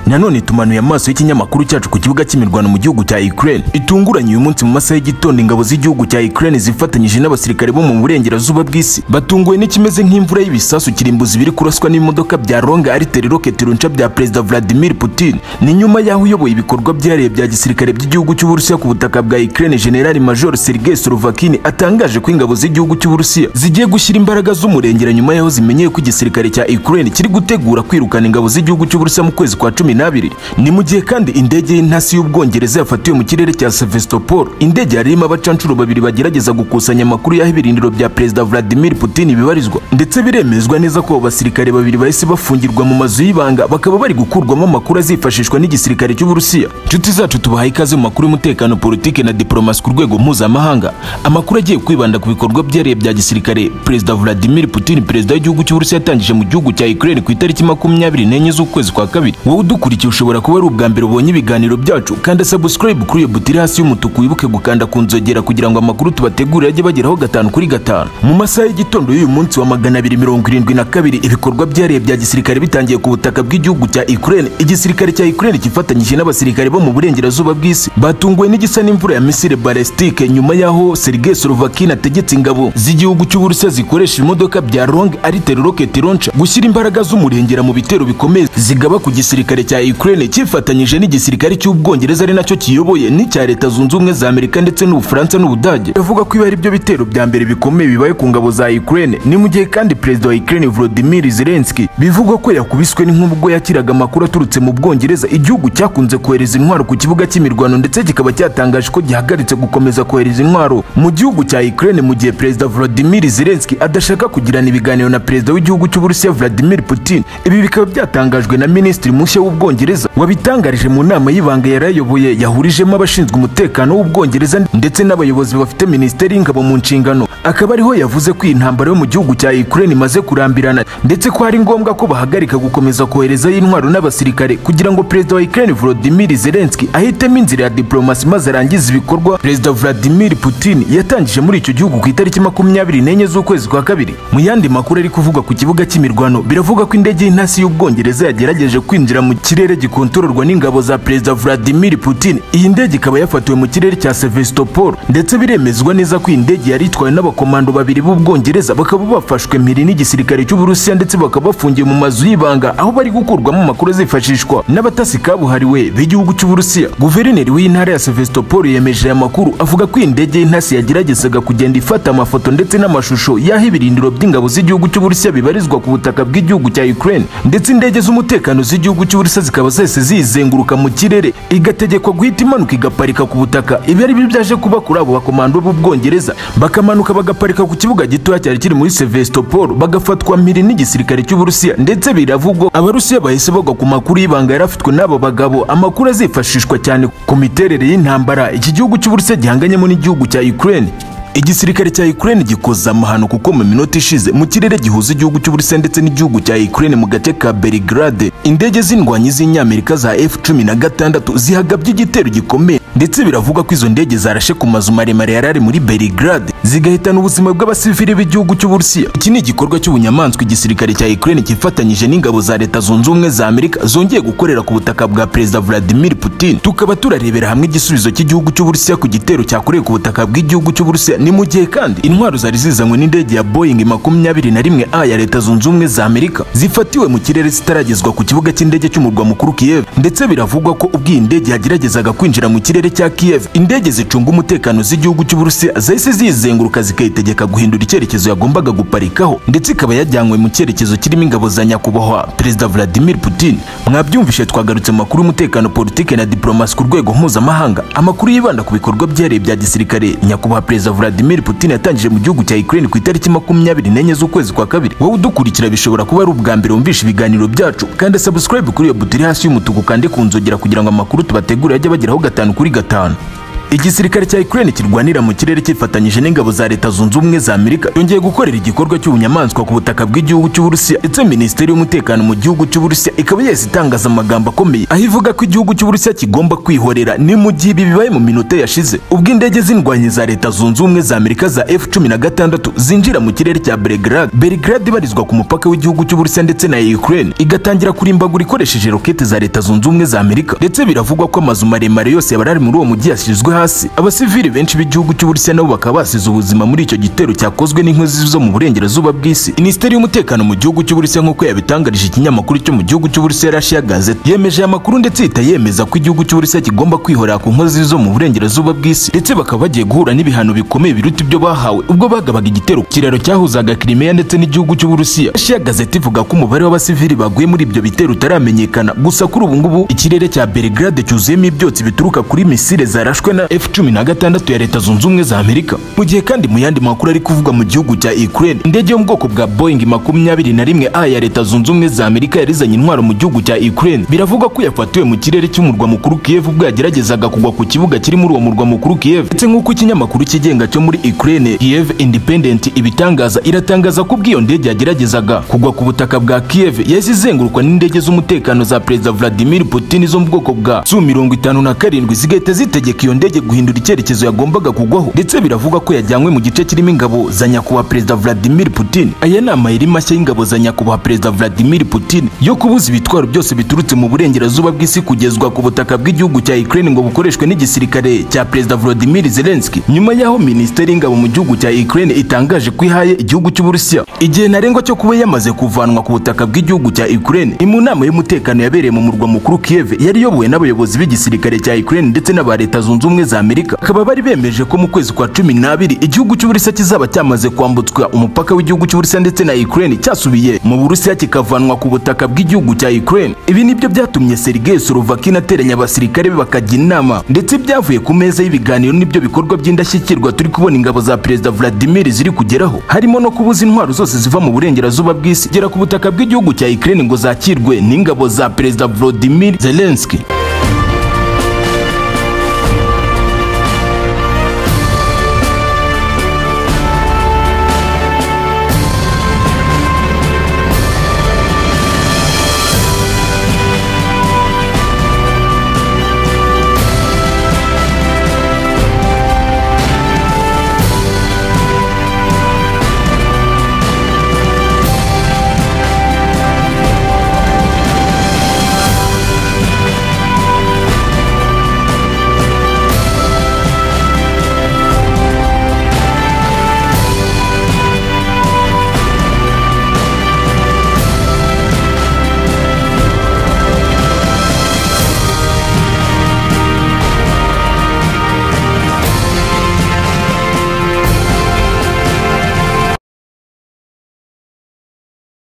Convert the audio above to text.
nanone tumanuye amaso y'ikinyamakuru cyacu ku kibuga cy'imirwano mu gihugu cya Ukraine itunguranye uyu munsi mu masaha y'igitondo ingabo z'igihugu cya Ukraine zifatanyije n'abasirikare bo mu burengerazuba bw'isi batunguwe n'ikimeze nk'imvura y'ibisasu kirimbuzi biri kuraswa n'imodoka bya Longa Artillery Rocket Launcher bya Perezida Vladimir Putin ni nyuma y'aho uyoboye ibikorwa byihariye bya gisirikare by'igihugu cy'Uburusiya ku butaka bwa Ukraine General Major Sergei Slovakin atangaje ko ingabo z'igihugu cy'Uburusiya zigiye gushyira imbaraga z'umurengera nyuma y'aho zimenyeye ko igisirikare cya Ukraine kiri gutegura kwirukana ingabo z'igihugu cy'Uburusiya mu kwezi kwa cumi n'abiri ni mu gihe kandi indege y'intasi y'Ubwongereza yafatiwe mu kirere cya Sevastopol indege yari irimo abacanshuro babiri bagerageza gukusanya amakuru y'aho ibirindiro bya Perezida Vladimir Putin bibarizwa ndetse biremezwa neza ko abo basirikare babiri bahise bafungirwa mu mazu y'ibanga bakaba bari gukurwamo amakuru azifashishwa n'igisirikare cy'Uburusiya inshuti zacu tubahaye ikaze mu makuru y'umutekano politike na diplomasi ku rwego mpuzamahanga amakuru agiye kwibanda ku bikorwa byihariye bya gisirikare Perezida Vladimir Putin perezida w'igihugu cy'Uburusiya yatangije mu gihugu cya Ukraine ku itariki makumyabiri n'enye z'ukwezi kwa kabiri wowe udukurikiye ushobora kuba ari ubwa mbere ubonye ibiganiro byacu kanda subscribe kuri iyo buto iri hasi y'umutuku wibuke gukanda ku nzogera kugira ngo amakuru tubategurire ajye bageraho gatanu kuri gatanu mu masaha y'igitondo y'uyu munsi wa magana abiri mirongo irindwi na kabiri ibikorwa byihariye bya gisirikare bitangiye ku butaka bw'igihugu cya Ukraine igisirikare cya Ukraine kifatanyije n'abasirikare bo mu burengerazuba bw'isi batunguwe n'igisa n'imvura ya misile balestike nyuma y'aho Sergei Slovakin ategetse ingabo z'igihugu cy'Uburusiya zikoresha ibimodoka bya Long Artillery Rocket Launcher gushyira imbaraga z'umurengera mu bitero bikomeye zigaba ku gisirikare cya Ukraine cyifatanyije n'igisirikare cy'Ubwongereza ari nacyo kiyoboye n'icya Leta Zunze Ubumwe za Amerika ndetse n'Ubufaransa n'Ubudage bavuga ko ibi ari byo bitero bya mbere bikomeye bibaye ku ngabo za Ukraine ni mu gihe kandi perezida wa Ukraine Volodymyr Zelensky bivugwa ko yakubiswe n'inkuba ubwo yakiraga amakuru aturutse mu Bwongereza igihugu cyakunze kohereza intwaro ku kibuga cy'imirwano ndetse kikaba cyatangaje ko gihagaritse gukomeza kohereza intwaro mu gihugu cya Ukraine mu gihe perezida Volodymyr Zelensky adashaka kugirana ibiganiro na perezida w'igihugu cy'Uburusiya Vladimir Putin ibi bikaba byatangajwe na minisitiri mushya w'Ubwongereza wabitangarije mu nama y'ibanga yarayoboye yahurijemo abashinzwe umutekano w'Ubwongereza ndetse n'abayobozi bafite minisiteri y'ingabo mu nshingano akaba ariho yavuze ko iyi ntambara yo mu gihugu cya Ukraine imaze kurambirana ndetse ko ari ngombwa ko bahagarika gukomeza koherezayo intwaro n'abasirikare kugira ngo perezida wa Ukraine Volodymyr Zelensky ahitemo inzira ya diplomasi maze arangize ibikorwa perezida Vladimir Putin yatangije muri icyo gihugu ku itariki makumyabiri n'enye z'ukwezi kwa kabiri mu yandi makuru ari kuvugwa ku kibuga cy'imirwano biravugwa ko indege y'intasi y'Ubwongereza yagerageje kwinjira mu kirere gikontororwa n'ingabo za perezida Vladimir Putin iyi ndege ikaba yafatiwe mu kirere cya Sevastopol ndetse biremezwa neza ko iyi ndege yari itwawe n'aba abakomando babiri b'Ubwongereza bakaba bafashwe mpiri n'igisirikare cy'Uburusiya ndetse bakaba bafungiye mu mazu y'ibanga aho bari gukurwamo amakuru azifashishwa n'abatasi kabuhariwe b'igihugu cy'Uburusiya guverineri w'intara ya Sevastopol yemeje aya makuru avuga ko indege y'intasi yageragezaga kugenda ifata amafoto ndetse n'amashusho y'aho ibirindiro by'ingabo z'igihugu cy'Uburusiya bibarizwa ku butaka bw'igihugu cya Ukraine ndetse indege z'umutekano z'igihugu cy'Uburusiya zikaba zese zizenguruka mu kirere igategekwa guhita imanuka igaparika ku butaka ibi ari byo byaje kuba kuri abo bakomando b'Ubwongereza bakamanuka bagaparika ku kibuga gitoya cyari kiri muri Sevastopol bagafatwa mpiri n'igisirikare cy'Uburusiya ndetse biravugwa abarusiya bahise bagwa ku makuru y'ibanga yarafitwe n'abo bagabo amakuru azifashishwa cyane ku miterere y'intambara iki gihugu cy'Uburusiya gihanganyemo n'igihugu cya Ukraine igisirikare cya Ukraine gikoza amahano kuko mu minota ishize mu kirere gihuza igihugu cy'Uburusiya ndetse n'igihugu cya Ukraine mu gace ka Belgrade indege z'indwanyi z'inyamerika za F16 zihagabye igitero gikomeye ndetse biravugwa ko izo ndege zarashe ku mazu maremare yari ari muri Belgrade zigahitana ubuzima bw'abasivili b'igihugu cy'Uburusiya iki ni igikorwa cy'ubunyamaswa igisirikare cya Ukraine cyifatanyije n'ingabo za Leta Zunze Ubumwe za Amerika zongeye gukorera ku butaka bwa Perezida Vladimir Putin tukaba turarebera hamwe igisubizo cy'igihugu cy'Uburusiya ku gitero cyakorewe ku butaka bw'igihugu cy'Uburusiya ni mu gihe kandi intwaro zari zizanywe n'indege ya Boeing makumyabiri na rimwe A ya Leta Zunze Ubumwe za Amerika zifatiwe mu kirere zitaragezwa ku kibuga cy'indege cy'umurwa mukuru Kiev ndetse biravugwa ko ubwo iyi ndege yageragezaga kwinjira mu kirere cya Kiev indege zicunga umutekano z'igihugu cy'Uburusiya zahise zizenguruka zikayitegeka guhindura icyerekezo yagombaga guparikaho ndetse ikaba yajyanywe mu cyerekezo kirimo ingabo za nyakubahwa Perezida Vladimir Putin mwabyumvishe twagarutse makuru y'umutekano politike na diplomasi ku rwego mpuzamahanga amakuru yibanda ku bikorwa byihariye bya gisirikare nyakubahwa Perezida Vladimir Putin yatangije mu gihugu cya Ukraine ku itariki makumyabiri n'enye z'ukwezi kwa kabiri wowe udukurikira bishobora kuba ari ubwa mbere wumvisha ibiganiro byacu kandi subscribe kuri iyo buto iri hasi y'umutuku kandi ku nzogera kugira ngo amakuru tubategurire ajye bageraho gatanu kuri gatanu igisirikare cya Ukraine kirwanira mu kirere kifatanyije n'ingabo za Leta Zunze Ubumwe za Amerika yongeye gukorera igikorwa cy'ubunyamaswa ku butaka bw'igihugu cy'Uburusiya ndetse Minisiteri y'Umutekano mu gihugu cy'Uburusiya ikaba yahise itangaza amagambo akomeye aho ivuga ko igihugu cy'Uburusiya kigomba kwihorera ni mu gihe ibi bibaye mu minota yashize ubwo indege z'indwanyi za Leta Zunze Ubumwe za Amerika za F-16 zinjira mu kirere cya Belgrade Belgrade ibarizwa ku mupaka w'igihugu cy'Uburusiya ndetse na Ukraine igatangira kurimbagura ikoresheje rokete za Leta Zunze Ubumwe za Amerika ndetse biravugwa ko amazu maremare yose yabari ari muri uwo mujyi yashyizwe hasi abasivili benshi b'igihugu cy'Uburusiya nabo bakaba basize ubuzima muri icyo gitero cyakozwe n'inkozi zo mu burengerazuba bw'isi Minisiteri y'Umutekano mu gihugu cy'Uburusiya nk'uko yabitangarije ikinyamakuru cyo mu gihugu cy'Uburusiya Russia Gazette yemeje aya makuru ndetse ihita yemeza ko igihugu cy'Uburusiya kigomba kwihorera ku nkozi zo mu burengerazuba bw'isi ndetse bakaba bagiye guhura n'ibihano bikomeye biruta ibyo bahawe ubwo bagabaga igitero ku kiraro cyahuzaga Crimea ndetse n'igihugu cy'Uburusiya Russia Gazette ivuga ko umubare w'abasivili baguye muri ibyo bitero utaramenyekana gusa kuri ubu ngubu ikirere cya Belgrade cyuzuyemo ibyotsi bituruka kuri misile zarashwe na F-16 ya Leta Zunze Ubumwe za Amerika mu gihe kandi mu yandi makuru ari kuvugwa mu gihugu cya Ukraine indege yo mu bwoko bwa Boeing makumyabiri na rimwe A ya Leta Zunze Ubumwe za Amerika yarizanye intwaro mu gihugu cya Ukraine biravugwa ko yafatiwe mu kirere cy'umurwa mukuru Kiev ubwo yageragezaga kugwa ku kibuga kiri muri uwo murwa mukuru Kiev ndetse nk'uko ikinyamakuru kigenga cyo muri Ukraine Kiev Independent ibitangaza iratangaza ko ubwo iyo ndege yageragezaga kugwa ku butaka bwa Kiev yahise izengurukwa n'indege z'umutekano za Perezida Vladimir Putin zo mu bwoko bwa Su mirongo itanu na karindwi zigahita zitegeka iyo ndege guhindura icyerekezo yagombaga kugwaho ndetse biravugwa ko yajyanywe mu gice kirimo ingabo za nyakubahwa Perezida Vladimir Putin aya ni amayeri mashya y'ingabo za nyakubahwa Perezida Vladimir Putin yo kubuza ibitwaro byose biturutse mu burengerazuba bw'isi kugezwa ku butaka bw'igihugu cya Ukraine ngo bukoreshwe n'igisirikare cya Perezida Volodymyr Zelensky nyuma y'aho Minisiteri y'Ingabo mu gihugu cya Ukraine itangaje ko ihaye igihugu cy'Uburusiya igihe ntarengwa cyo kuba yamaze kuvanwa ku butaka bw'igihugu cya Ukraine ni mu nama y'umutekano yabereye mu murwa mukuru Kiev yari iyobowe n'abayobozi b'igisirikare cya Ukraine ndetse n'aba Leta Zunze Ubumwe za Amerika akaba bari bemeje ko mu kwezi kwa cumi n'abiri igihugu cy'Uburusiya kizaba cyamaze kwambutswa umupaka w'igihugu cy'Uburusiya ndetse na Ukraine cyasubiye mu Burusiya kikavanwa ku butaka bw'igihugu cya Ukraine ibi nibyo byatumye Sergei Sorovakin ateranya abasirikare be bakajya inama ndetse byavuye ku meza y'ibiganiro n'ibyo bikorwa by'indashyikirwa turi kubona ingabo za Perezida Vladimir ziri kugeraho harimo no kubuza intwaro zose ziva mu burengerazuba bw'isi gera ku butaka bw'igihugu cya Ukraine ngo zakirwe n'ingabo za Perezida Volodymyr Zelensky